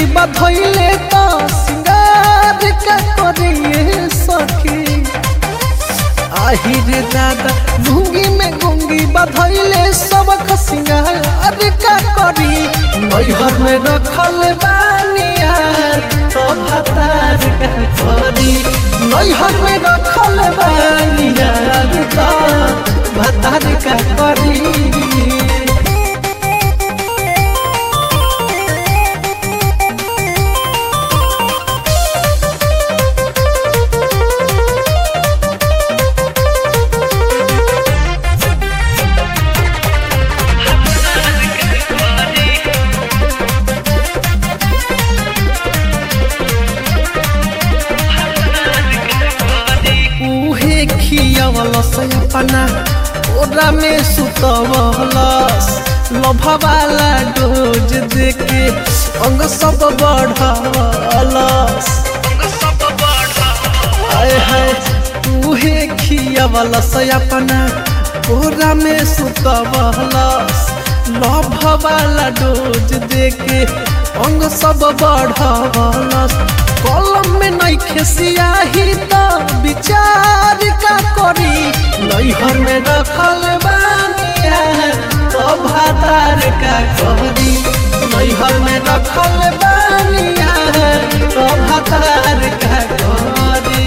बधैले तो सिंगार का करिए सखी आहिर दादा घुंगी में घुंगी बधैले सबक सिंगार का करी मैहर में रखल बानिया तो भतार का करी मैहर में रखल बानिया तो भतार का करी उहे खियवलस अपना ओरा में सुतवलस लभवाला डोज देके अंग सब बढ़वलस आय हाय उहे खियवलस अपना ओरा में सुतवलस लभवाला डोज देके अंग सब बढ़वलस कलम में नइखे सियाही त विचार का करी नैहर में रखल बानिया तो भातार का करी नैहर में रखल बानिया तो भातार का करी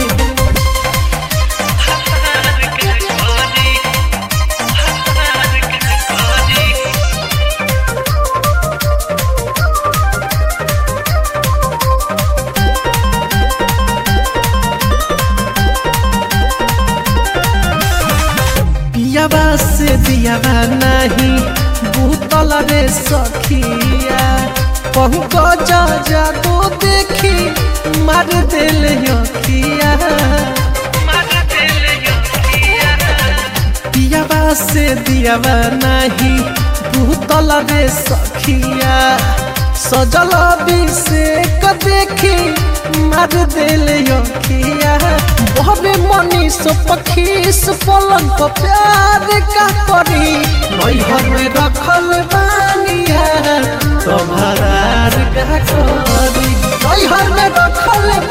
पियाबा से दियाबा नहीं भूतल रे सखिया पहुँच जा जा तो देखी मार दिल यखिया पियाबा से दियाबा नहीं भूतल रे सखिया सजल अभिषेक देखी मार दिल यखिया बहबे मनीष पखीस पलंग पर प्यार का करी नैहर में रखल बानिया तो भरार का करी नैहर में रखल